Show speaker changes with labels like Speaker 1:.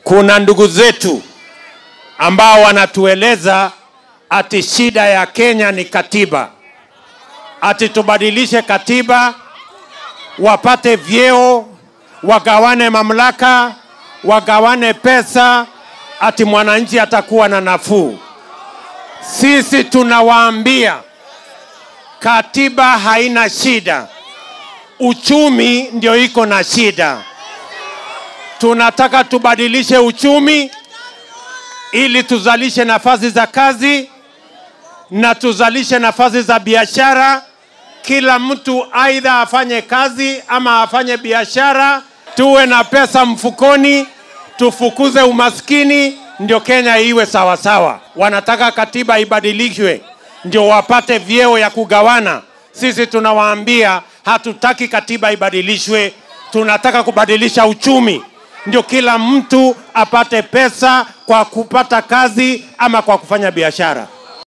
Speaker 1: kuna ndugu zetu ambao wanatueleza ati shida ya Kenya ni katiba, ati tubadilishe katiba, wapate vyeo, wagawane mamlaka, wagawane pesa, ati mwananchi atakuwa na nafuu. Sisi tunawaambia katiba haina shida, uchumi ndio iko na shida. Tunataka tubadilishe uchumi ili tuzalishe nafasi za kazi na tuzalishe nafasi za biashara. Kila mtu aidha afanye kazi ama afanye biashara, tuwe na pesa mfukoni, tufukuze umaskini, ndio Kenya iwe sawa sawa. Wanataka katiba ibadilishwe ndio wapate vyeo ya kugawana. Sisi tunawaambia hatutaki katiba ibadilishwe, tunataka kubadilisha uchumi ndio kila mtu apate pesa kwa kupata kazi ama kwa kufanya biashara.